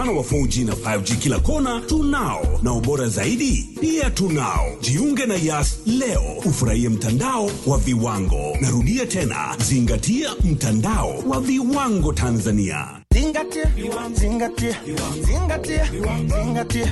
mfano wa 4G na 5G kila kona tunao, na ubora zaidi pia tunao. Jiunge na Yas leo ufurahie mtandao wa viwango. Narudia tena, zingatia mtandao wa viwango Tanzania. Zingatia, zingatia, zingatia, zingatia.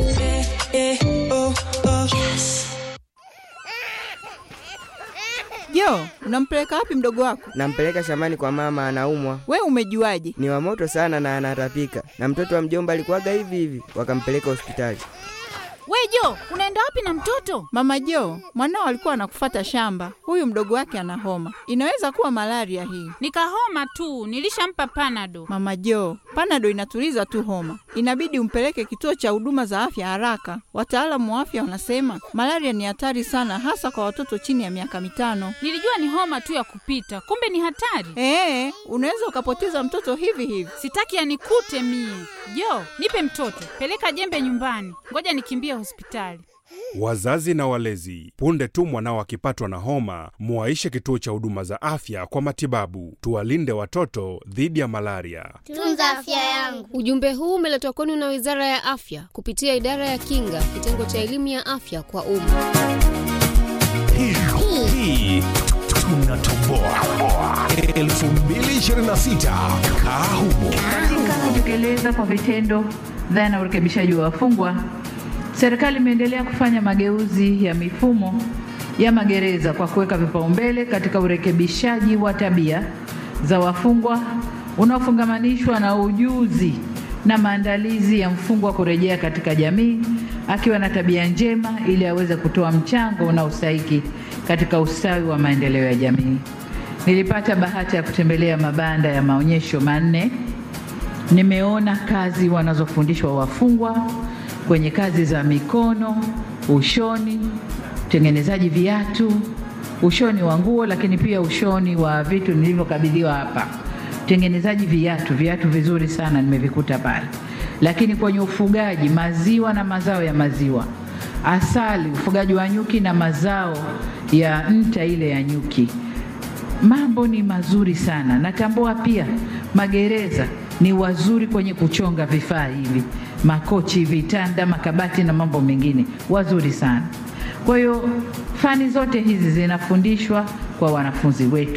Jo, unampeleka wapi mdogo wako? Nampeleka shambani kwa mama, anaumwa. We umejuaje? Ni wa moto sana na anatapika, na mtoto wa mjomba alikuwaga hivi hivi, wakampeleka hospitali. We Jo, unaenda wapi na mtoto? Mama Jo, mwanao alikuwa anakufata shamba. Huyu mdogo wake ana homa, inaweza kuwa malaria hii. Nikahoma tu, nilishampa panado. Mama Jo, panado inatuliza tu homa, inabidi umpeleke kituo cha huduma za afya haraka. Wataalamu wa afya wanasema malaria ni hatari sana, hasa kwa watoto chini ya miaka mitano. Nilijua ni homa tu ya kupita, kumbe ni hatari. Ee, unaweza ukapoteza mtoto hivi hivi. Sitaki yanikute mie. Jo, nipe mtoto, peleka jembe nyumbani, ngoja nikimbie hospitali. Wazazi na walezi, punde tu mwanao akipatwa na homa, muwaishe kituo cha huduma za afya kwa matibabu. Tuwalinde watoto dhidi ya malaria. Tunza afya yangu. Ujumbe huu umeletwa kwenu na Wizara ya Afya kupitia Idara ya Kinga, kitengo cha elimu ya afya kwa umma. Hii tunatoboa 2026 kaa humo. Katika kutekeleza kwa vitendo dhana ya urekebishaji wa wafungwa, serikali imeendelea kufanya mageuzi ya mifumo ya magereza kwa kuweka vipaumbele katika urekebishaji wa tabia za wafungwa unaofungamanishwa na ujuzi na maandalizi ya mfungwa kurejea katika jamii akiwa na tabia njema ili aweze kutoa mchango unaostahiki katika ustawi wa maendeleo ya jamii. Nilipata bahati ya kutembelea mabanda ya maonyesho manne. Nimeona kazi wanazofundishwa wafungwa kwenye kazi za mikono, ushoni, utengenezaji viatu, ushoni wa nguo, lakini pia ushoni wa vitu nilivyokabidhiwa hapa, utengenezaji viatu, viatu vizuri sana nimevikuta pale, lakini kwenye ufugaji, maziwa na mazao ya maziwa, asali, ufugaji wa nyuki na mazao ya nta ile ya nyuki mambo ni mazuri sana. Natambua pia magereza ni wazuri kwenye kuchonga vifaa hivi, makochi, vitanda, makabati na mambo mengine, wazuri sana. Kwa hiyo fani zote hizi zinafundishwa kwa wanafunzi wetu.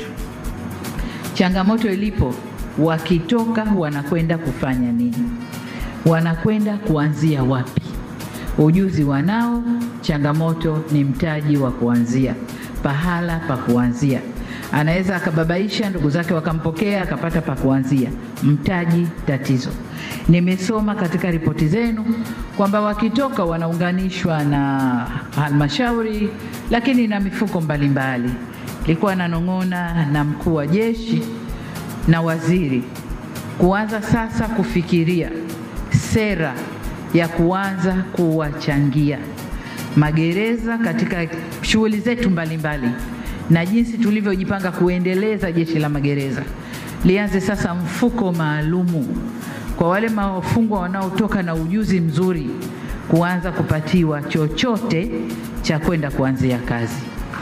Changamoto ilipo, wakitoka wanakwenda kufanya nini? Wanakwenda kuanzia wapi? Ujuzi wanao, changamoto ni mtaji wa kuanzia, pahala pa kuanzia anaweza akababaisha ndugu zake wakampokea akapata pa kuanzia. Mtaji tatizo. Nimesoma katika ripoti zenu kwamba wakitoka wanaunganishwa na halmashauri, lakini na mifuko mbalimbali. Nilikuwa nanong'ona na mkuu wa jeshi na waziri kuanza sasa kufikiria sera ya kuanza kuwachangia magereza katika shughuli zetu mbalimbali na jinsi tulivyojipanga kuendeleza jeshi la magereza lianze sasa mfuko maalumu kwa wale wafungwa wanaotoka na ujuzi mzuri kuanza kupatiwa chochote cha kwenda kuanzia kazi,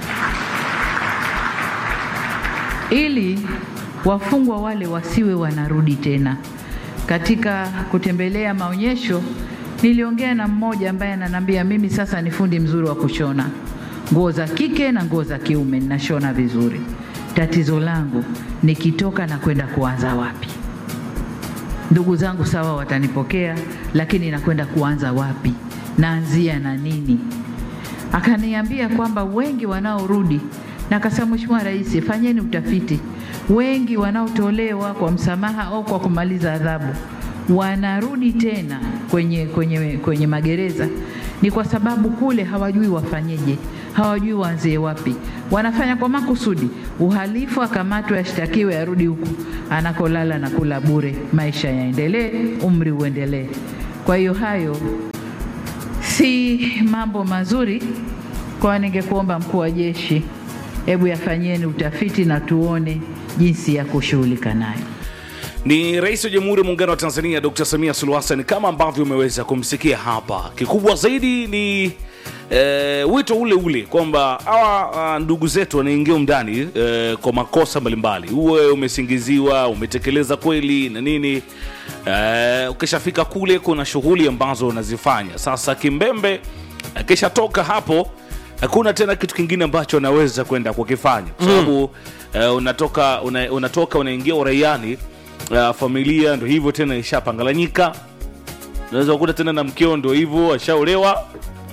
ili wafungwa wale wasiwe wanarudi tena. Katika kutembelea maonyesho, niliongea na mmoja ambaye ananiambia mimi sasa ni fundi mzuri wa kushona nguo za kike na nguo za kiume ninashona vizuri. Tatizo langu nikitoka na kwenda kuanza wapi? Ndugu zangu sawa, watanipokea, lakini nakwenda kuanza wapi? Naanzia na nini? Akaniambia kwamba wengi wanaorudi, na akasema, Mheshimiwa Rais, fanyeni utafiti, wengi wanaotolewa kwa msamaha au kwa kumaliza adhabu wanarudi tena kwenye, kwenye, kwenye magereza ni kwa sababu kule hawajui wafanyeje, hawajui waanzie wapi. Wanafanya kwa makusudi uhalifu, akamatwe, ashtakiwe, arudi huku anakolala na kula bure, maisha yaendelee, umri uendelee. Kwa hiyo hayo si mambo mazuri. Kwa ningekuomba mkuu wa jeshi, hebu yafanyieni utafiti na tuone jinsi ya kushughulika nayo. ni rais wa jamhuri ya muungano wa tanzania dr samia suluhu hassan kama ambavyo umeweza kumsikia hapa kikubwa zaidi ni E, wito ule ule kwamba hawa uh, ndugu zetu wanaingia ndani e, kwa makosa mbalimbali uwe umesingiziwa umetekeleza kweli na nini e, ukishafika kule kuna shughuli ambazo unazifanya sasa kimbembe akishatoka hapo hakuna tena kitu kingine ambacho anaweza kwenda kukifanya kwa sababu mm. uh, unatoka una, unatoka unaingia uraiani uh, familia ndo hivyo tena ishapanganyika unaweza kukuta tena na mkeo ndo hivyo ashaolewa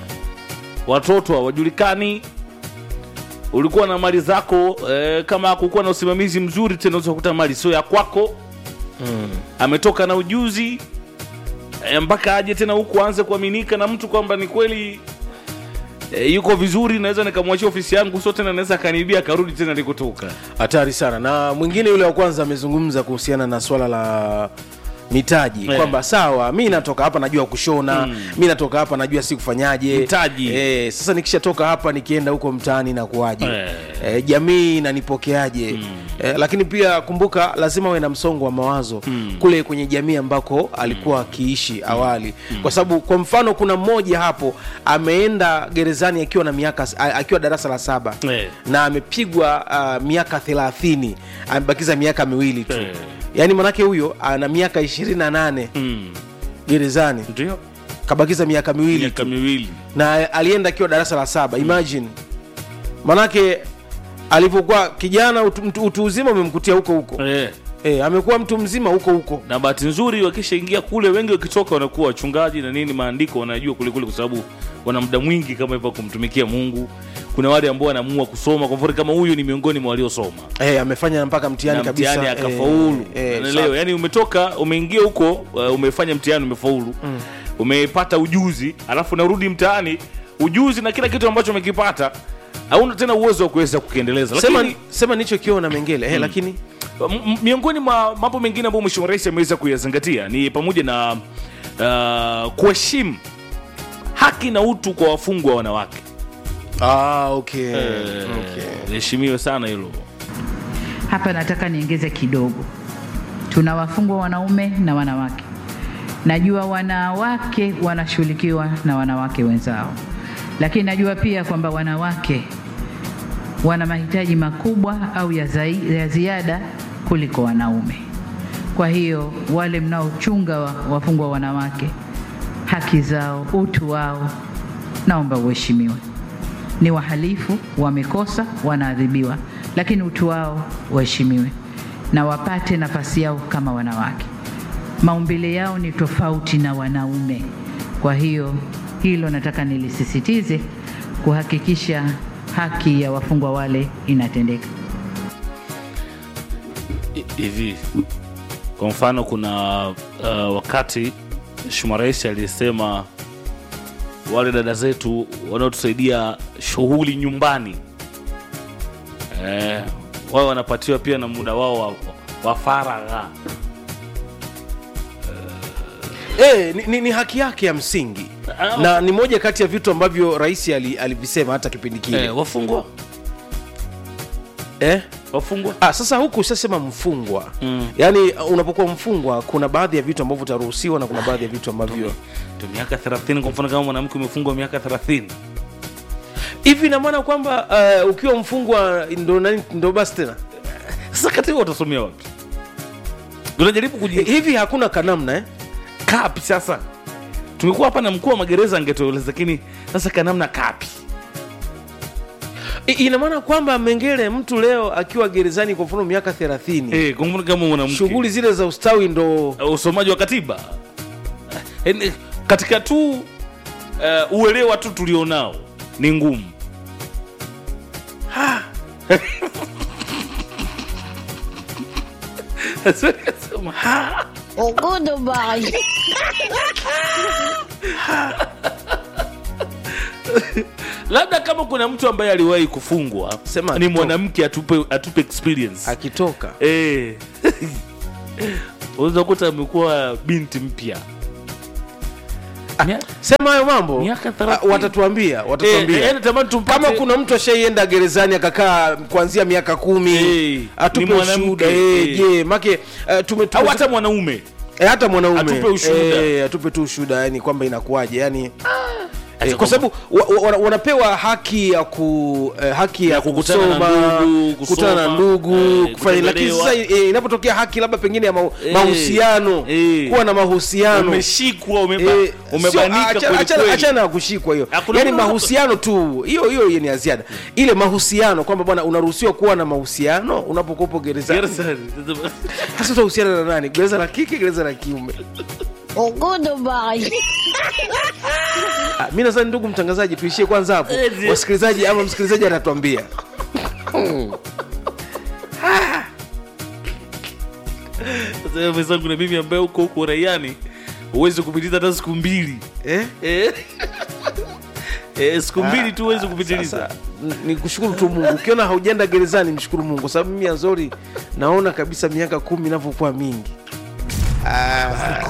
watoto hawajulikani ulikuwa na mali zako eh, kama kukuwa na usimamizi mzuri tena unaweza kukuta mali sio ya kwako mm. ametoka na ujuzi eh, mpaka aje tena huku aanze kuaminika na mtu kwamba ni kweli e, yuko vizuri naweza nikamwachia ofisi yangu sio tena naweza akaniibia akarudi tena alikotoka hatari sana na mwingine yule wa kwanza amezungumza kuhusiana na swala la mitaji Eh. kwamba sawa mi natoka hapa najua kushona Mm. mi natoka hapa najua si kufanyaje Mtaji. eh, sasa nikishatoka hapa nikienda huko mtaani nakuaje Eh. eh, jamii inanipokeaje eh, lakini pia kumbuka lazima uwe na msongo wa mawazo Mm. kule kwenye jamii ambako alikuwa akiishi awali kwa sababu kwa mfano kuna mmoja hapo ameenda gerezani akiwa na miaka a- akiwa darasa la saba Eh. na amepigwa uh, miaka thelathini amebakiza miaka miwili tu Eh. yaani manake huyo ana miaka ishirini na nane mm. gerezani ndio kabakiza miaka miwili miaka tu. miwili na alienda akiwa darasa la saba imagine manake alivyokuwa kijana utu, utu, utu uzima umemkutia huko huko eh. e, amekuwa mtu mzima huko huko na bahati nzuri wakishaingia kule wengi wakitoka wanakuwa wachungaji na nini maandiko wanajua kulikule kwa sababu wana muda mwingi kama hivyo kumtumikia mungu kuna wale ambao wanaamua kusoma kwa mfano kama huyu ni miongoni mwa waliosoma e, amefanya mpaka mtihani na kabisa mtihani akafaulu e, e, Unaelewa? yani umetoka umeingia huko uh, umefanya mtihani umefaulu mm. umepata ujuzi alafu unarudi mtaani ujuzi na kila kitu ambacho umekipata hauna tena uwezo wa kuweza kukiendeleza sema, lakini sema nichokiona mengele mm. Mm. lakini M- m- miongoni mwa mambo mengine ambayo mheshimiwa rais ameweza kuyazingatia ni pamoja na uh, kuheshimu haki na utu kwa wafungwa wanawake ah, okay. Eh, okay. liheshimiwe sana hilo Hapa nataka niongeze kidogo. Tuna wafungwa wanaume na wanawake. Najua wanawake wanashughulikiwa na wanawake wenzao, lakini najua pia kwamba wanawake wana mahitaji makubwa au ya, zai, ya ziada kuliko wanaume. Kwa hiyo wale mnaochunga wa- wafungwa wanawake, haki zao, utu wao, naomba uheshimiwe. Ni wahalifu, wamekosa, wanaadhibiwa, lakini utu wao uheshimiwe na wapate nafasi yao kama wanawake. Maumbile yao ni tofauti na wanaume. Kwa hiyo hilo nataka nilisisitize, kuhakikisha haki ya wafungwa wale inatendeka. I- hivi kwa mfano kuna uh, wakati mheshimiwa rais alisema wale dada zetu wanaotusaidia shughuli nyumbani eh, wao wanapatiwa pia na muda wao wa, wa faragha e, ni, ni, ni haki yake ya msingi Ah, na ni moja kati ya vitu ambavyo rais ali- alivisema hata kipindi kile eh, wafungwa eh? wafungwa Ah, sasa huku ushasema mfungwa mm. yaani unapokuwa mfungwa kuna baadhi ya vitu ambavyo utaruhusiwa na kuna baadhi ya vitu ambavyo tu miaka 30 kwa mfano kama mwanamke umefungwa miaka 30 hivi ina maana kwamba uh, ukiwa mfungwa ndo, nani- ndo basi tena sasa kati watasomea wapi tunajaribu kuji hivi hakuna kanamna eh? kapi sasa tumekuwa hapa na mkuu wa magereza angetueleza lakini sasa kanamna kapi I- ina maana kwamba mengele mtu leo akiwa gerezani kwa mfano miaka 30 eh, kwa mfano kama mwanamke shughuli zile za ustawi ndo uh, usomaji wa katiba Eh, ni- katika tu uh, uelewa tu tulionao ni ngumu Sema, ha. labda kama kuna mtu ambaye aliwahi kufungwa Sema ni akitoka. mwanamke atupe, atupe experience akitoka Eh. unaweza kuta amekuwa binti mpya sema hayo mambo Miaka Ah, 30. watatuambia watatuambia Eh, eh, natamani tumpate- kama kuna mtu ashaienda gerezani akakaa kuanzia miaka kumi Eh, atupe ni mwanamke, ushuhuda eh, eh. je make uh, tume, au tume, hata mwanaume eh, hata mwanaume Atupe ushuhuda. eh, atupe tu ushuhuda yani kwamba inakuwaje yani Eh, Acha kwa kwamba- sababu wa, wa, wanapewa haki ya ku eh, haki ya, Ya kukutana na kusoma ndugu, kukutana na kusoma, ndugu eh, kufanya lakini kutembelewa. sasa eh, inapotokea haki labda pengine ya mau- Eh, mahusiano eh. kuwa na mahusiano umeshikwa umeba, Eh, umebanika sio- acha- kweli achana- kweli. achana na kushikwa hiyo Hakuna yani mtu- mahusiano tu hiyo hiyo hiyo ni ya ziada ile mahusiano kwamba bwana unaruhusiwa kuwa na mahusiano unapokuwepo gerezani Gerezani. sasa utahusiana na nani gereza la kike gereza la kiume Ah, mi nadhani ndugu mtangazaji tuishie kwanza hapo Eh, ndio. wasikilizaji ama msikilizaji anatuambia Sasa wewe mwenzangu na mimi ambaye uko huko raiani huwezi kupitiliza hata siku mbili eh? eh? eh, siku mbili tu huwezi kupitiliza Sasa, n- ni kushukuru tu mungu ukiona haujaenda gerezani mshukuru mungu kwa sababu mimi azori naona kabisa miaka kumi inavyokuwa mingi Ah,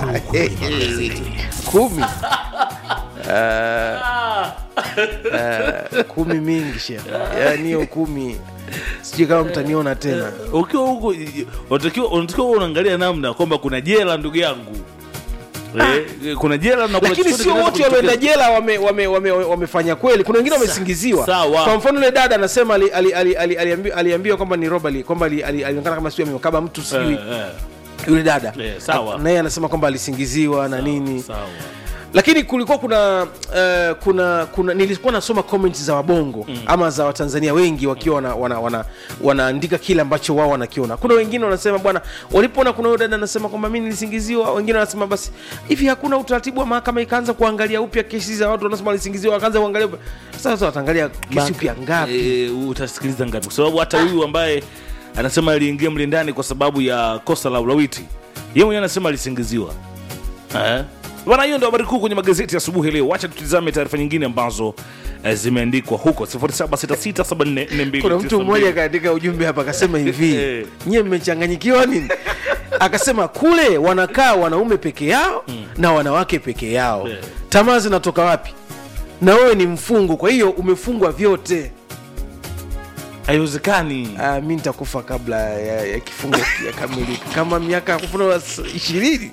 kumi Ah, ah, kumi mingi shekhe yaani hiyo kumi sijui kama mtaniona tena ukiwa huko unatakiwa unatakiwa uwe unaangalia namna kwamba kuna jela ndugu yangu eh, kuna jela na kuna lakini chochote sio kinaweza wote walioenda kujitokeza. jela wamefanya wame, wame, wamefanya kweli kuna wengine wamesingiziwa sawa. kwa mfano yule dada anasema ali- ali- ali- ali- aliambi- aliambiwa kwamba ni robali kwamba ali- ali- alionekana kama sijui amekaba mtu sijui Eh, eh, yule dada eh, sawa. naye anasema kwamba alisingiziwa na nini sawa lakini kulikuwa kuna uh, kuna kuna nilikuwa nasoma comments za wabongo mm. ama za watanzania wengi wakiwa wana, wana, wana, wanaandika kile ambacho wao wanakiona kuna wengine wanasema bwana walipoona kuna huyo dada anasema kwamba mi nilisingiziwa wengine wanasema basi hivi hakuna utaratibu wa mahakama ikaanza kuangalia upya kesi za watu wanasema walisingiziwa wakaanza kuangalia upya sasa wataangalia kesi upya ngapi e, utasikiliza ngapi kwa sababu hata huyu ambaye anasema aliingia mle ndani kwa sababu ya kosa la ulawiti yeye mwenyewe anasema alisingiziwa Eh? bwana hiyo ndio habari kuu kwenye magazeti ya asubuhi leo wacha tutizame taarifa nyingine ambazo eh, zimeandikwa huko 0766744292 kuna mtu mmoja kaandika ujumbe hapa akasema hivi Eh. nyie mmechanganyikiwa nini akasema kule wanakaa wanaume peke yao na wanawake peke yao Eh. tamaa zinatoka wapi na wewe ni mfungu kwa hiyo umefungwa vyote haiwezekani Ah, mi nitakufa kabla ya, ya kifungo yakamilika kama miaka kufuna ishirini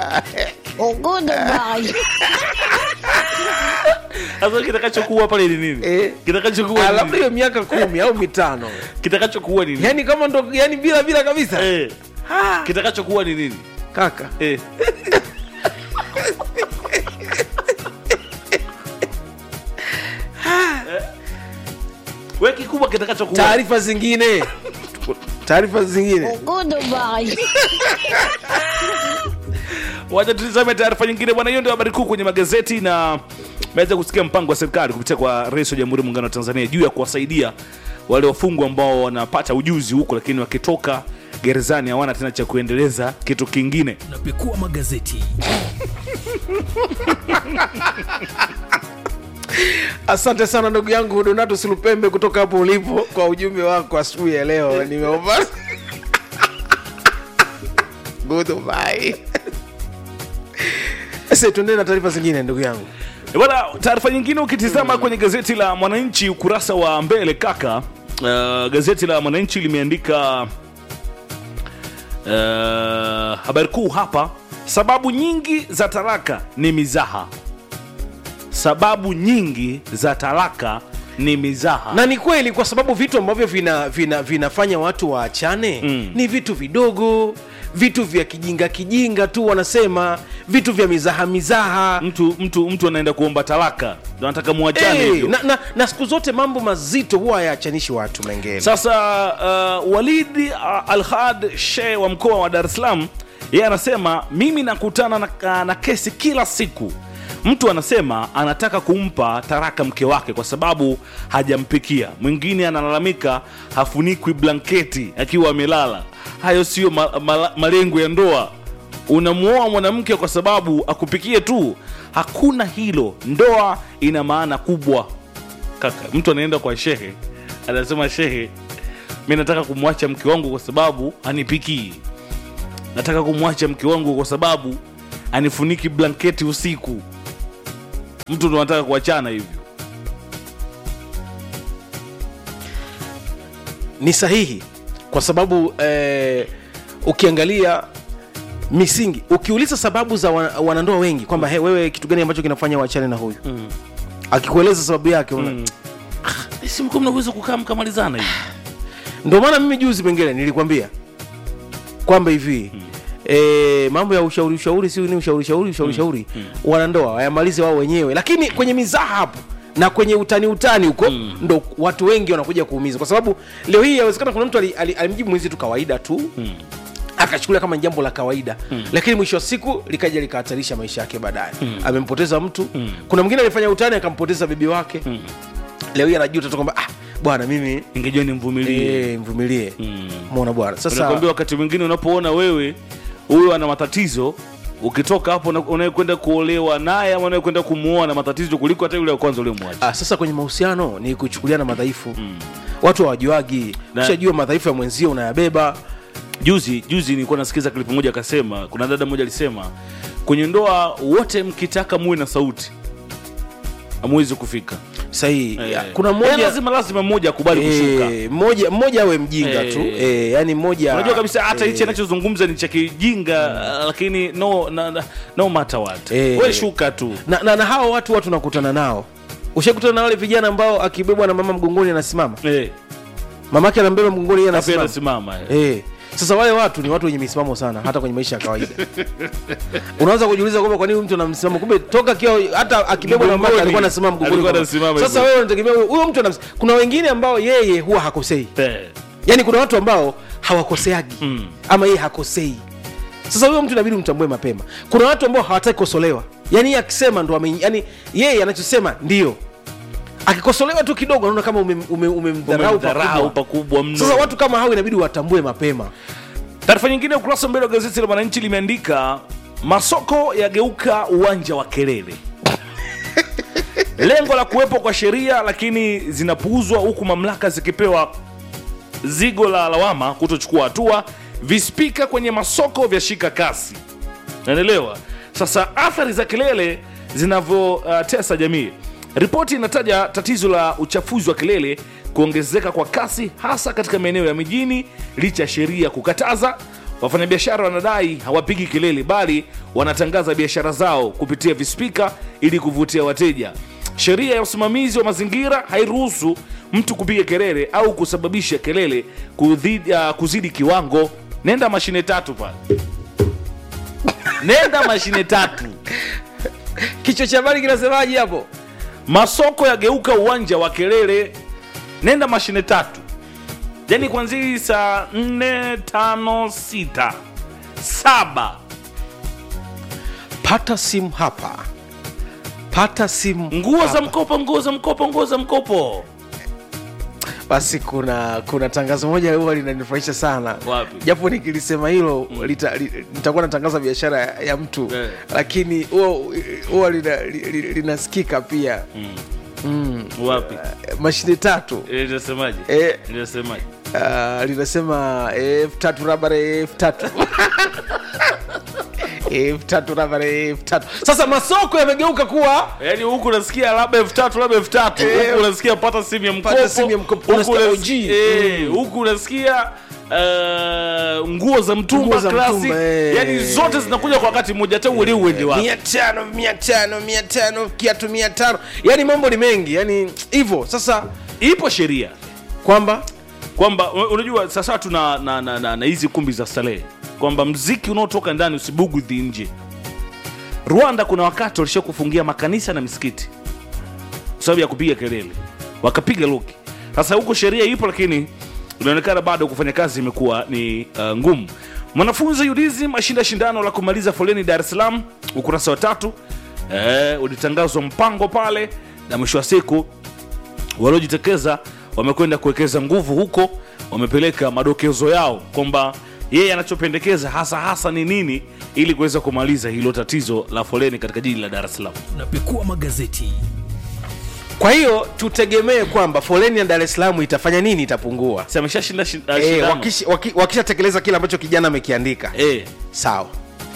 sasa kitakachokuwa pale ni nini Eh. kitakachokuwa Ah, ni labda nini? hiyo miaka kumi au mitano kitakachokuwa ni nini yani kama ndo yani bila bila kabisa Eh. kitakachokuwa ni nini kaka Eh. Eh. we kikubwa kitakachokuwa taarifa zingine taarifa zingine wacha tutizame taarifa nyingine bwana hiyo ndio habari kuu kwenye magazeti na meweza kusikia mpango wa serikali kupitia kwa rais wa jamhuri ya muungano wa tanzania juu ya kuwasaidia wale wafungwa ambao wanapata ujuzi huko lakini wakitoka gerezani hawana tena cha kuendeleza kitu kingine Napekua magazeti. asante sana ndugu yangu donato silupembe kutoka hapo ulipo kwa ujumbe wako asubuhi ya leo nimeomba goodbye sasa tuendee na taarifa zingine ndugu yangu E Bwana, taarifa nyingine ukitizama kwenye gazeti la Mwananchi ukurasa wa mbele kaka, uh, gazeti la Mwananchi limeandika uh, habari kuu hapa, sababu nyingi za talaka ni mizaha. Sababu nyingi za talaka ni mizaha. na ni kweli kwa sababu vitu ambavyo vina, vina, vinafanya watu waachane Mm. ni vitu vidogo vitu vya kijinga kijinga tu wanasema vitu vya mizaha mizaha mtu mtu mtu anaenda kuomba talaka, ndo anataka muachane hey, hivyo. na, na, na siku zote mambo mazito huwa hayaachanishi watu mengine Sasa uh, Walidi uh, Alhad Sheikh wa mkoa wa Dar es Salaam yeye anasema mimi nakutana na, na kesi kila siku. Mtu anasema anataka kumpa taraka mke wake kwa sababu hajampikia. Mwingine analalamika hafunikwi blanketi akiwa amelala. Hayo siyo ma, ma, malengo ya ndoa. Unamuoa mwanamke kwa sababu akupikie tu? Hakuna hilo. Ndoa ina maana kubwa kaka mtu anaenda kwa shehe anasema shehe mi nataka kumwacha mke wangu kwa sababu anipikii nataka kumwacha mke wangu kwa sababu anifuniki blanketi usiku mtu ndo anataka kuachana hivyo ni sahihi kwa sababu eh, ukiangalia misingi ukiuliza sababu za wana- wanandoa wengi kwamba hey, wewe kitu gani ambacho kinafanya wachane na huyu mm. akikueleza sababu yake una mm. si mko mnaweza kukaa mkamalizana hivi ndio maana mimi juzi pengine nilikwambia kwamba hivi mm. E, mambo ya ushauri ushauri si ni ushauri shauri ushauri shauri wanandoa wayamalize wao wenyewe lakini kwenye mizaha hapo na kwenye utani utani huko ndo watu wengi wanakuja kuumiza kwa sababu leo hii yawezekana kuna mtu ali- ali- alimjibu mwenzi tu kawaida tu akachukulia kama ni jambo la kawaida mm. lakini mwisho wa siku likaja likahatarisha maisha yake baadaye mm. amempoteza mtu mm. kuna mwingine alifanya utani akampoteza bibi wake mm. leo hii anajuta tu kwamba ah, bwana mimi ingejua nimvumilie e, mvumilie mm. mona bwana sasa nakwambia wakati mwingine unapoona wewe huyo ana matatizo ukitoka hapo una- unayekwenda kuolewa naye ama unayekwenda kumuoa na matatizo kuliko hata yule wa kwanza uliomwacha ah, sasa kwenye mahusiano ni kuchukuliana madhaifu mm. watu hawajuagi Na- ushajua madhaifu ya mwenzio unayabeba juzi juzi nilikuwa nasikiza klipu moja akasema kuna dada moja alisema kwenye ndoa wote mkitaka muwe na sauti amwezi kufika sahihi Eh. kuna Eh, mmoja lazima lazima mmoja akubali kushuka Eh, mmoja mmoja awe mjinga Eh. tu eh, yani mmoja unajua kabisa hata hichi eh, anachozungumza ni cha kijinga uh, lakini no, na, na, no matter what Eh. we shuka tu na, na, na hawa watu watu nakutana nao ushakutana na wale vijana ambao akibebwa na mama mgongoni anasimama eh. mamake anambeba mgongoni yeye Hapo anasimama anasimama eh. eh. sasa wale watu ni watu wenye misimamo sana hata kwenye maisha ya kawaida unaweza kujiuliza kwamba kwa nini huyu mtu anamsimama kumbe toka akiwa hata akibebwa na mamake Mgongoni. alikuwa anasimama mgongoni Alikuwa kwa- anasimama sasa hivyo. wewe unategemea huyo- huyo mtu anamis- kuna wengine ambao yeye huwa hakosei Eh. yaani kuna watu ambao hawakoseagi mm. ama yeye hakosei sasa huyo mtu inabidi umtambue mapema kuna watu ambao hawataki kukosolewa yaani yeye akisema ndo ame, yani yeye anachosema ndio akikosolewa tu kidogo anaona kama umemdharau ume, ume umemdharau Umemdharau pakubwa. pakubwa mno sasa watu kama hao inabidi watambue mapema taarifa nyingine ukurasa wa mbele wa gazeti la mwananchi limeandika masoko yageuka uwanja wa kelele lengo la kuwepo kwa sheria lakini zinapuuzwa huku mamlaka zikipewa zigo la lawama kutochukua hatua vispika kwenye masoko vyashika kasi naelewa sasa athari za kelele zinavyotesa uh, jamii ripoti inataja tatizo la uchafuzi wa kelele kuongezeka kwa kasi hasa katika maeneo ya mijini licha ya sheria kukataza wafanyabiashara wanadai hawapigi kelele bali wanatangaza biashara zao kupitia vispika ili kuvutia wateja sheria ya usimamizi wa mazingira hairuhusu mtu kupiga kelele au kusababisha kelele kuzidi, uh, kuzidi kiwango nenda mashine tatu pale nenda mashine tatu kichwa cha habari kinasemaje hapo masoko yageuka uwanja wa kelele nenda mashine tatu yani kwanzia hii saa nne tano sita saba pata simu hapa pata simu nguo za hapa. mkopo nguo za mkopo nguo za mkopo basi kuna kuna tangazo moja huwa linanifurahisha sana Wapi? japo nikilisema hilo lita- li- nitakuwa natangaza biashara ya, ya mtu Eh. lakini huwa- huwa lina- li- li- linasikika pia mm. wapi mashine tatu Eh, linasemaje Eh. linasemaje uh, linasema elfu tatu rabare elfu tatu elfu tatu rabare elfu tatu sasa masoko yamegeuka kuwa yaani huku unasikia labda elfu tatu labda elfu tatu Eh. huku unasikia pata simu ya mkopo Pata simu ya mkopo. huku Unasikia unas- OG. eh, Mm. huku unasikia eh, nguo za mtumba Nguo za classic mtumba, eh. yaani zote zinakuja kwa wakati mmoja hata uelewi uende wapi mia tano mia tano mia tano kiatu mia tano yani mambo ni mengi yani hivyo sasa ipo sheria kwamba kwamba u- unajua sasa tuna na, na, na, na hizi kumbi za starehe kwamba mziki unaotoka ndani usibugudhi nje rwanda kuna wakati walisha kufungia makanisa na misikiti kwa sababu ya kupiga kelele wakapiga luki sasa huko sheria ipo lakini inaonekana bado kufanya kazi imekuwa ni uh, ngumu mwanafunzi udizim ashinda shindano la kumaliza foleni dar es salaam ukurasa wa tatu eh, ulitangazwa mpango pale na mwisho wa siku waliojitokeza wamekwenda kuwekeza nguvu huko wamepeleka madokezo yao kwamba yeye anachopendekeza hasa hasa ni nini ili kuweza kumaliza hilo tatizo la foleni katika jiji la dar es salaam tunapekua magazeti kwa hiyo tutegemee kwamba foleni ya dar es salaam itafanya nini itapungua Si ameshashinda shi- uh, Eh, shindano? wakish- waki- wakishatekeleza kile ambacho kijana amekiandika Eh, sawa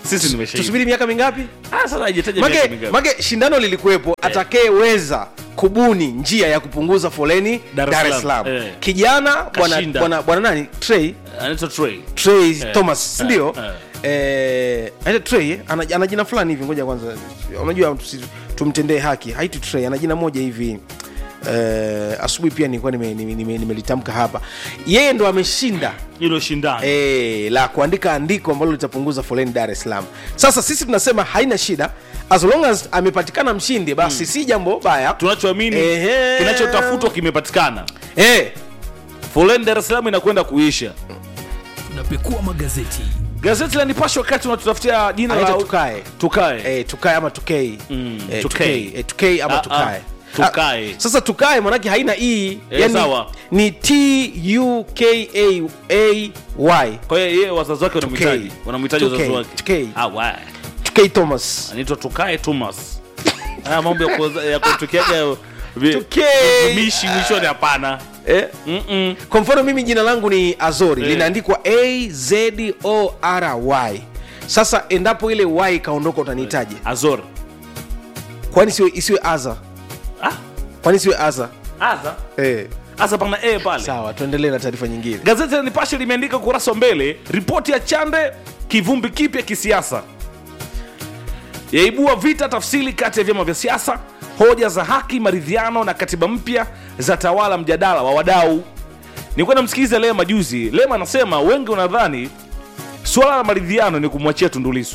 sisi nimeshaiva tusubiri miaka mingapi ah sasa haijataja miaka make, mingapi make shindano lilikuwepo atakayeweza kubuni njia ya kupunguza foleni Dar es dar es Salaam. salaam Eh. kijana bwana Kashinda. bwana bwana nani trey anaitwa Trey trey Eh, thomas eh, sindio eh. Eh, anaitwa trey ana, ana jina fulani hivi ngoja kwanza unajua tusi- tumtendee haki haiti trey ana jina moja hivi Eh, asubuhi pia nilikuwa nimelitamka nime, nime, nimelitamka hapa yeye ndo ameshinda hilo shindano e, la kuandika andiko ambalo litapunguza foleni dar es salaam sasa sisi tunasema haina shida as long as amepatikana mshindi basi si jambo baya tunachoamini Ehe. kinachotafutwa kimepatikana Eh, foleni dar es salaam inakwenda kuisha tunapekua magazeti gazeti la nipashe wakati unatutafutia jina anaitwa la tukae tukae Eh, tukae ama tukei Mm, Eh, tukei. tukei. Eh, tukei ama Ah, tukae ah, tukae. Ah, sasa tukae manake haina e Eh, yani sawa. ni tukaay kwa hiyo yeye wazazi wake wanamhitaji Tukei. wanamhitaji wazazi Tukei. wake Tukei. Ah, wa. tukei thomas anaitwa tukae thomas haya mambo ya kuoza- ya kutukiaga vi- Tukei. mishi mwishoni hapana eh? Mm-mm. kwa mfano mimi jina langu ni azori Eh. linaandikwa azory sasa endapo ile y ikaondoka utanihitaji azor kwani siwe, isiwe aza Ah. kwani siwe aza aza eh. aza pana e pale sawa tuendelee na taarifa nyingine gazeti la nipashe limeandika ukurasa wa mbele ripoti ya chande kivumbi kipya kisiasa yaibua vita tafsiri kati ya vyama vya siasa hoja za haki maridhiano na katiba mpya za tawala mjadala wa wadau nilikuwa namsikiliza lema juzi lema anasema wengi wanadhani suala la maridhiano ni kumwachia tundulisu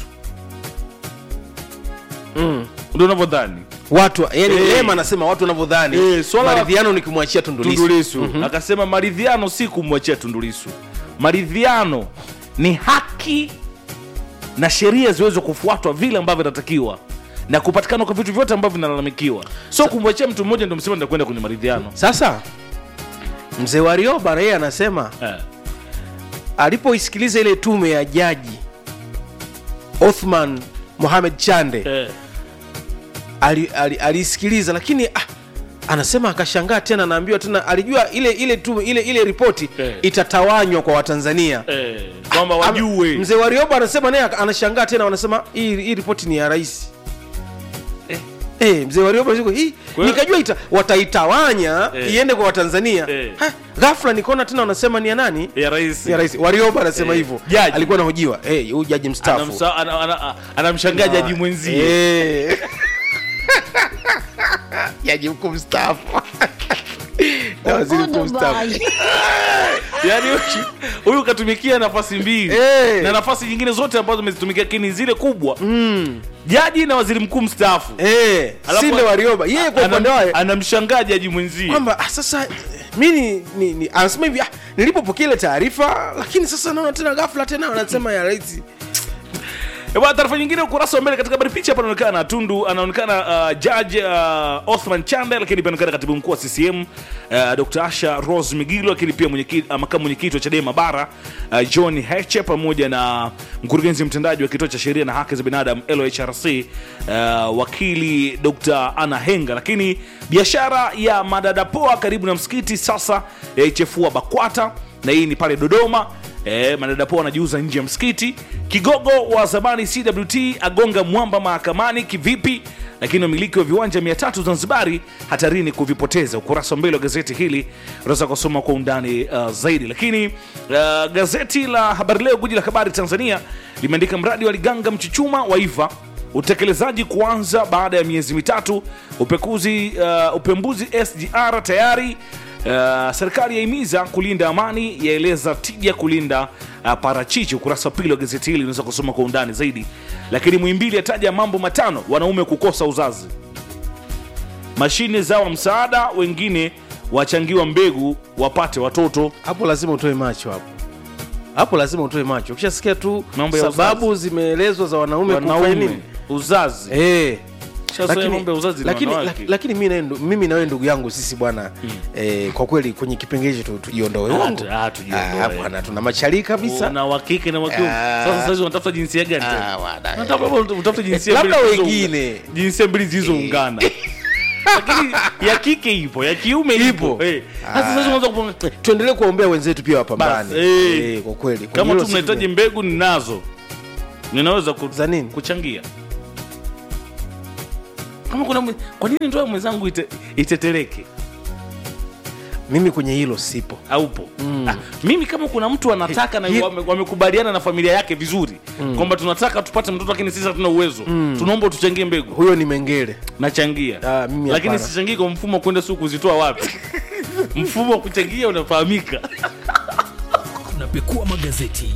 mm. ndio unavyodhani watu yani Eh. lema anasema watu wanavyodhani Eh, swala la- maridhiano ni kumwachia tundulisu tundulisu akasema maridhiano si kumwachia tundulisu maridhiano ni haki na sheria ziweze kufuatwa vile ambavyo inatakiwa na kupatikana kwa vitu vyote ambavyo vinalalamikiwa so kumwachia mtu mmoja ndio msema ndakwenda kwenye maridhiano sasa mzee warioba yeye anasema eh. alipoisikiliza ile tume ya jaji othman mohamed chande Eh. ali- ali- aliisikiliza lakini ah, anasema akashangaa tena anaambiwa tena alijua ile ile tume ile ile ripoti Eh. itatawanywa kwa watanzania Eh. kwamba Ama- wajue mzee warioba anasema naye anashangaa tena wanasema hii hii ripoti ni ya rais Eh. Eh, mzee warioba yuko, hii Kwa hiyo- nikajua ita, wataitawanya Eh. iende kwa watanzania Eh. Ha, ghafla nikaona tena wanasema ni ya nani ya rais ya rais warioba anasema Eh. hivyo Jaji. alikuwa anahojiwa Eh, huyu jaji mstaafu Anamsa- ana- ana- anamshangaa jaji mwenzie Eh. jaji mkuu mstaafu na waziri mkuu mstaafu yaani huyu- huyu katumikia nafasi mbili Eh. na nafasi nyingine zote ambazo amezitumikia lakini zile kubwa jaji na waziri mkuu mstaafu Eh, Alafu- sinde warioba yeye kwa Anam- upande wake anamshangaa jaji mwenzie kwamba ah, sasa mi ni, ni, ni anasema hivi ah, nilipopokea ile taarifa lakini sasa naona tena ghafla tena wanasema ya rais Eh, bwana, taarifa nyingine ukurasa wa mbele katika habari picha hapa anaonekana tundu anaonekana uh, jaji uh, othman chande lakini pia anaonekana katibu mkuu wa ccm uh, dr asha rose migilo lakini pia mwenyekiti- uh, makamu mwenyekiti wa chadema bara uh, john heche pamoja na mkurugenzi mtendaji wa kituo cha sheria na haki za binadamu lohrc uh, wakili dr ana henga lakini biashara ya madadapoa karibu na msikiti sasa yaichefua bakwata na hii ni pale dodoma E, madadapoa wanajiuza nje ya msikiti kigogo wa zamani cwt agonga mwamba mahakamani kivipi lakini wamiliki wa viwanja 300 zanzibari hatarini kuvipoteza ukurasa wa mbele wa gazeti hili unaweza kusoma kwa undani uh, zaidi lakini uh, gazeti la habari leo guji la habari tanzania limeandika mradi wa liganga mchuchuma waiva utekelezaji kuanza baada ya miezi mitatu upekuzi uh, upembuzi sgr tayari Uh, serikali yahimiza kulinda amani yaeleza tija kulinda uh, parachichi ukurasa wa pili wa gazeti hili unaweza kusoma kwa undani zaidi lakini mwimbili ataja mambo matano wanaume kukosa uzazi mashine zawa msaada wengine wachangiwa mbegu wapate watoto hapo lazima utoe macho hapo hapo lazima utoe macho ukishasikia tu Mambo ya sababu zimeelezwa za wanaume kufanya wanaume nini uzazi Eh. Sasa Lakini- mambo ya uzazi ni lakini, wanawake. lak- lakini mimi na ndu- mimi na wewe ndugu yangu sisi bwana eh, kwa kweli kwenye kipengele chetu tujiondoe Ah, uongo? tu- ah, tujiondoe. Ah, bwana tuna machali kabisa na wakike na wakiume Ah. sasa sasa unatafuta jinsia gani tena? Ah, bwana. Unatafuta- utafute jinsia Labda mbili zilizo- wengine. jinsia mbili zilizoungana lakini ya kike ipo ya kiume ipo Ipo. Eh. Sasa sasa unaweza kupanga tuendelee kuwaombea wenzetu pia wapambane Basi, eh. Eh, kwa kweli Kwenye kama hilo tu sisi- mnahitaji mbegu ninazo ninaweza ku, za nini kuchangia kama kuna mwe- kwa nini ndoa ya mwenzangu ite, itetereke mimi kwenye hilo sipo aupo mm. ah, mimi kama kuna mtu anataka na Hi- wame- wamekubaliana na familia yake vizuri mm. kwamba tunataka tupate mtoto lakini sisi hatuna uwezo mm. tunaomba tuchangie mbegu huyo ni mengele nachangia Ah, mimi lakini hapana. sichangii kwa mfumo wa kwenda siku kuzitoa wapi mfumo wa kuchangia unafahamika tunapekua magazeti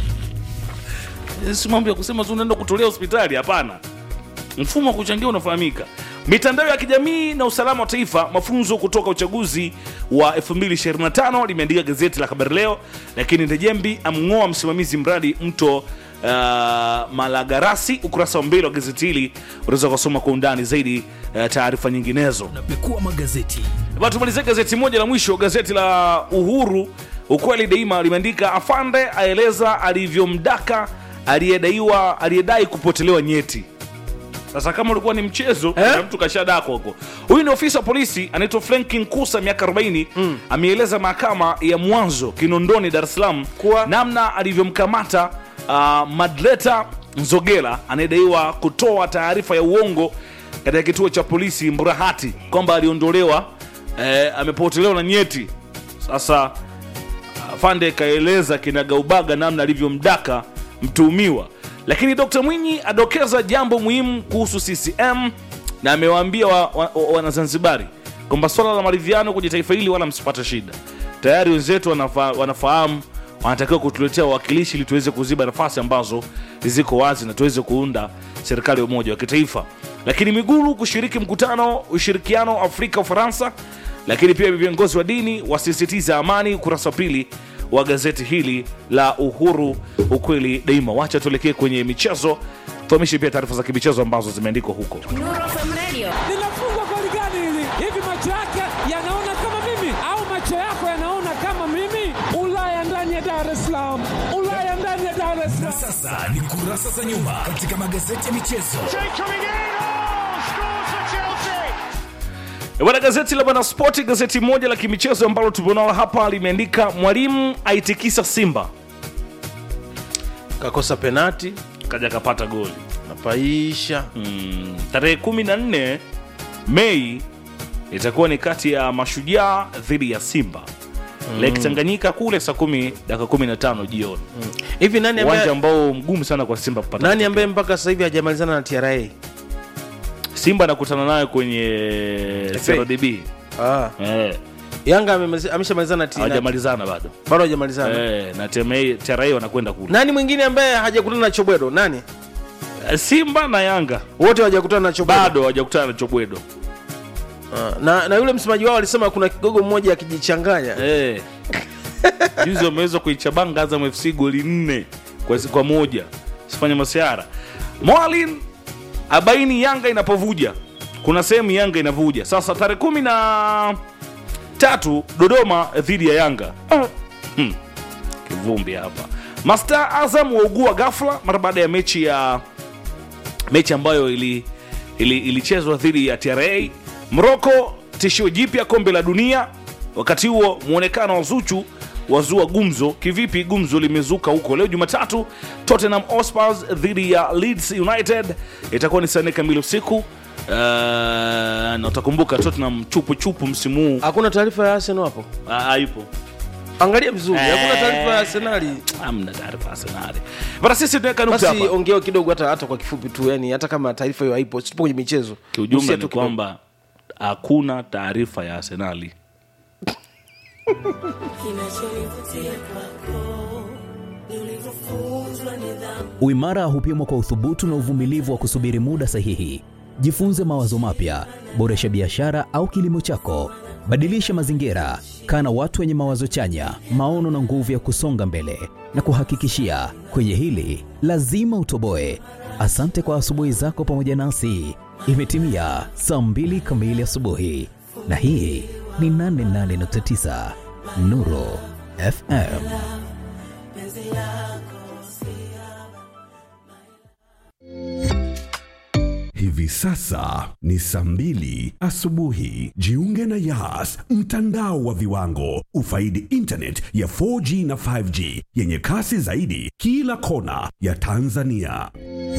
si mambo ya kusema tu unaenda kutolea hospitali hapana mfumo wa kuchangia unafahamika mitandao ya kijamii na usalama wa taifa mafunzo kutoka uchaguzi wa 2025 limeandika gazeti la habari leo lakini ndejembi amng'oa msimamizi mradi mto uh, malagarasi ukurasa wa mbele wa gazeti hili unaweza kusoma kwa undani zaidi uh, taarifa nyinginezo tunapekua magazeti Bado tumalizie gazeti moja la mwisho, gazeti la Uhuru ukweli daima limeandika afande aeleza alivyomdaka aliyedaiwa aliyedai kupotelewa nyeti. Sasa kama ulikuwa ni mchezo Eh? eh? mtu kashadako huko. Huyu ni ofisa wa polisi anaitwa Franklin Kusa miaka 40 mm. ameeleza mahakama ya mwanzo Kinondoni Dar es Salaam Kuwa- namna alivyomkamata uh, Madleta Nzogela anayedaiwa kutoa taarifa ya uongo katika kituo cha polisi Mburahati kwamba aliondolewa eh, amepotelewa na nyeti. Sasa afande kaeleza kinagaubaga namna alivyomdaka mtuhumiwa lakini dr mwinyi adokeza jambo muhimu kuhusu ccm na amewaambia wanazanzibari wa, wa, wanazanzibari kwamba swala la maridhiano kwenye taifa hili wala msipata shida tayari wenzetu wanafa, wanafahamu wanatakiwa kutuletea wawakilishi ili tuweze kuziba nafasi ambazo ziko wazi na tuweze kuunda serikali ya umoja wa kitaifa lakini miguru kushiriki mkutano ushirikiano afrika ufaransa lakini pia viongozi wa dini wasisitiza amani ukurasa wa pili wa gazeti hili la uhuru ukweli daima wacha tuelekee kwenye michezo tuhamishe pia taarifa za kimichezo ambazo zimeandikwa huko linafungwa goli gani hili hivi macho yake yanaona kama mimi au macho yako yanaona kama mimi ulaya ndani ya dar es salaam ulaya ndani ya dar es na salaam sasa ni kurasa za nyuma katika magazeti ya michezo E Bwana, gazeti la Bwana Spoti, gazeti moja la kimichezo ambalo tumeonao hapa limeandika mwalimu aitikisa Simba, kakosa penati kaja kapata goli napaisha mm, tarehe 14 Mei itakuwa ni kati ya Mashujaa dhidi ya Simba mm. Lake Tanganyika kule saa kumi dakika 15 jioni hivi nani uwanja ambaye, ambao mgumu sana kwa Simba kupata nani ambaye mpaka sasa hivi hajamalizana na tra Simba anakutana nayo kwenye FA. CRDB ah. eh, yanga amemaliza- ameshamalizana na T- na- hawajamalizana bado bado hajamalizana eh, na TMA TRA wanakwenda kule nani mwingine ambaye hajakutana na chobwedo nani Eh, Simba na Yanga wote hawajakutana na chobwedo bado hawajakutana na Chobwedo Ah, na, na yule msemaji wao alisema kuna kigogo mmoja akijichanganya eh. juzi wameweza kuichabanga Azam FC goli nne kwa, kwa moja sifanya masiara Mwalin abaini Yanga inapovuja kuna sehemu Yanga inavuja sasa tarehe kumi na tatu Dodoma dhidi ya Yanga ah. hmm. kivumbi hapa Masta Azam waugua ghafla mara baada ya mechi ya mechi ambayo ili ili- ilichezwa dhidi ya TRA. Moroko tishio jipya kombe la dunia. Wakati huo muonekano wa Zuchu wazua gumzo. Kivipi gumzo limezuka huko leo Jumatatu? Tottenham Hotspur dhidi ya Leeds United itakuwa ni saa nne kamili usiku. Uh, na utakumbuka Tottenham chupu chupu msimu huu hakuna taarifa ya arsenal hapo Ah, haipo angalia vizuri hakuna taarifa ya arsenali hamna taarifa ya Arsenali. Bana sisi tunaweka nukta basi hapa. ongeo kidogo hata hata kwa kifupi tu yani hata kama taarifa hiyo haipo tupo kwenye michezo Kiujumla Gusia ni tu kidogo. kwamba hakuna taarifa ya Arsenali. Uimara hupimwa kwa uthubutu na uvumilivu wa kusubiri muda sahihi. Jifunze mawazo mapya, boresha biashara au kilimo chako, badilisha mazingira, kaa na watu wenye mawazo chanya, maono na nguvu ya kusonga mbele. Na kuhakikishia kwenye hili lazima utoboe. Asante kwa asubuhi zako pamoja nasi. Imetimia saa mbili kamili asubuhi, na hii ni 88.9 Nuru FM. Hivi sasa ni saa mbili asubuhi. Jiunge na Yas, mtandao wa viwango. Ufaidi internet ya 4G na 5G yenye kasi zaidi kila kona ya Tanzania.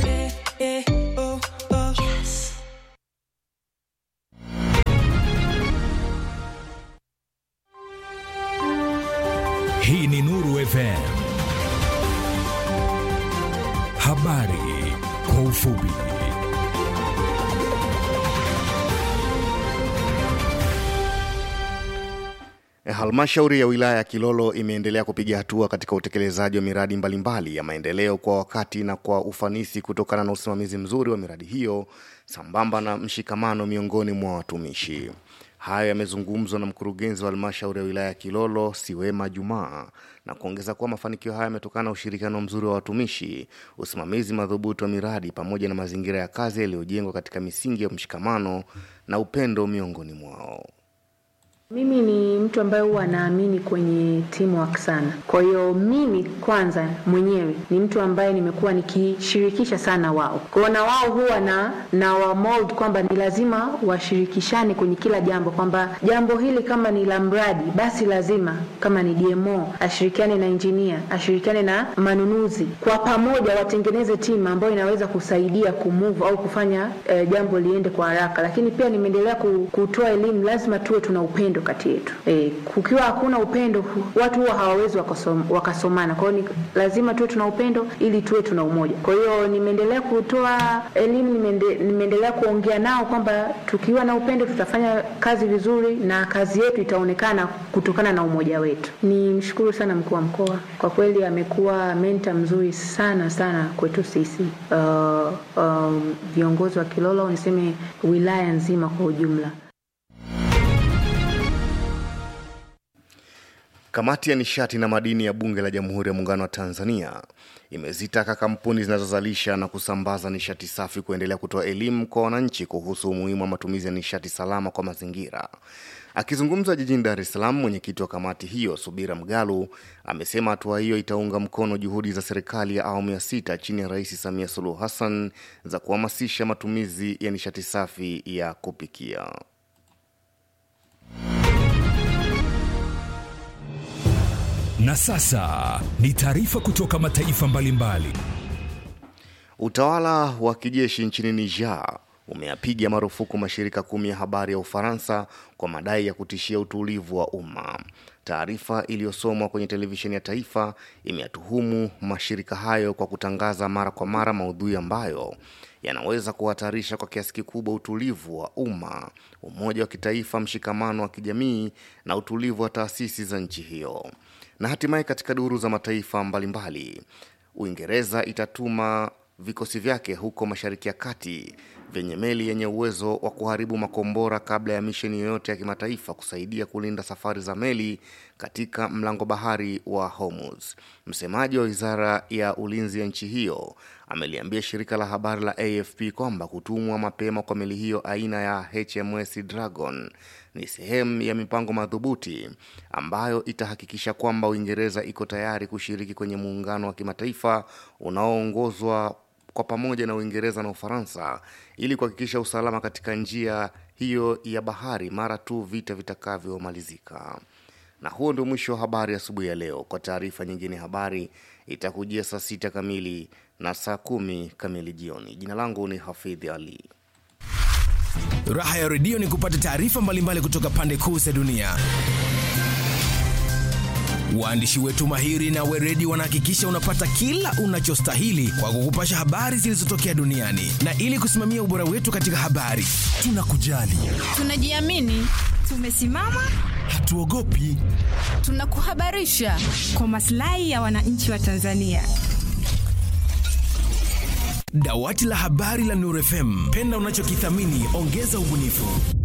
Hii ni Nuru FM. Habari kwa ufupi. Halmashauri ya wilaya ya Kilolo imeendelea kupiga hatua katika utekelezaji wa miradi mbalimbali ya maendeleo kwa wakati na kwa ufanisi kutokana na usimamizi mzuri wa miradi hiyo sambamba na mshikamano miongoni mwa watumishi. Hayo yamezungumzwa na mkurugenzi wa halmashauri ya wilaya ya Kilolo Siwema Jumaa na kuongeza kuwa mafanikio haya yametokana na ushirikiano mzuri wa watumishi, usimamizi madhubuti wa miradi pamoja na mazingira ya kazi yaliyojengwa katika misingi ya mshikamano na upendo miongoni mwao. Mimi ni mtu ambaye huwa naamini kwenye teamwork sana. Kwa hiyo mimi kwanza mwenyewe ni mtu ambaye nimekuwa nikishirikisha sana wao. Kwa hiyo na wao huwa na na wa mold kwamba ni lazima washirikishane kwenye kila jambo, kwamba jambo hili kama ni la mradi, basi lazima kama ni DMO ashirikiane na engineer, ashirikiane na manunuzi, kwa pamoja watengeneze timu ambayo inaweza kusaidia kumove au kufanya eh, jambo liende kwa haraka. Lakini pia nimeendelea ku- kutoa elimu, lazima tuwe tuna upendo kati yetu. E, kukiwa hakuna upendo hu- watu huwa hawawezi wakasom, wakasomana. Kwa hiyo ni lazima tuwe tuna upendo ili tuwe tuna umoja. Kwa hiyo nimeendelea kutoa elimu, nimeende, nimeendelea kuongea nao kwamba tukiwa na upendo tutafanya kazi vizuri na kazi yetu itaonekana kutokana na umoja wetu. Ni mshukuru sana mkuu wa mkoa, kwa kweli amekuwa menta mzuri sana sana kwetu sisi uh, um, viongozi wa Kilolo, niseme wilaya nzima kwa ujumla. Kamati ya nishati na madini ya Bunge la Jamhuri ya Muungano wa Tanzania imezitaka kampuni zinazozalisha na kusambaza nishati safi kuendelea kutoa elimu kwa wananchi kuhusu umuhimu wa matumizi ya nishati salama kwa mazingira. Akizungumza jijini Dar es Salaam, mwenyekiti wa kamati hiyo Subira Mgalu amesema hatua hiyo itaunga mkono juhudi za serikali ya awamu ya sita chini ya Rais Samia Suluhu Hassan za kuhamasisha matumizi ya nishati safi ya kupikia. Na sasa ni taarifa kutoka mataifa mbalimbali. Utawala wa kijeshi nchini Niger umeyapiga marufuku mashirika kumi ya habari ya Ufaransa kwa madai ya kutishia utulivu wa umma. Taarifa iliyosomwa kwenye televisheni ya taifa imeyatuhumu mashirika hayo kwa kutangaza mara kwa mara maudhui ambayo yanaweza kuhatarisha kwa kiasi kikubwa utulivu wa umma, umoja wa kitaifa, mshikamano wa kijamii na utulivu wa taasisi za nchi hiyo. Na hatimaye katika duru za mataifa mbalimbali, Uingereza itatuma vikosi vyake huko Mashariki ya Kati vyenye meli yenye uwezo wa kuharibu makombora kabla ya misheni yoyote ya kimataifa kusaidia kulinda safari za meli katika mlango bahari wa Hormuz. Msemaji wa wizara ya ulinzi ya nchi hiyo ameliambia shirika la habari la AFP kwamba kutumwa mapema kwa meli hiyo aina ya HMS Dragon ni sehemu ya mipango madhubuti ambayo itahakikisha kwamba Uingereza iko tayari kushiriki kwenye muungano wa kimataifa unaoongozwa kwa pamoja na Uingereza na Ufaransa ili kuhakikisha usalama katika njia hiyo ya bahari mara tu vita vitakavyomalizika. Na huo ndio mwisho wa habari asubuhi ya leo. Kwa taarifa nyingine, habari itakujia saa sita kamili na saa kumi kamili jioni. Jina langu ni Hafidhi Ali. Raha ya redio ni kupata taarifa mbalimbali kutoka pande kuu za dunia. Waandishi wetu mahiri na weredi wanahakikisha unapata kila unachostahili kwa kukupasha habari zilizotokea duniani, na ili kusimamia ubora wetu katika habari, tunakujali, Tunajiamini, tumesimama, hatuogopi. tunakuhabarisha kwa maslahi ya wananchi wa Tanzania. Dawati la habari la Nuru FM, penda unachokithamini, ongeza ubunifu.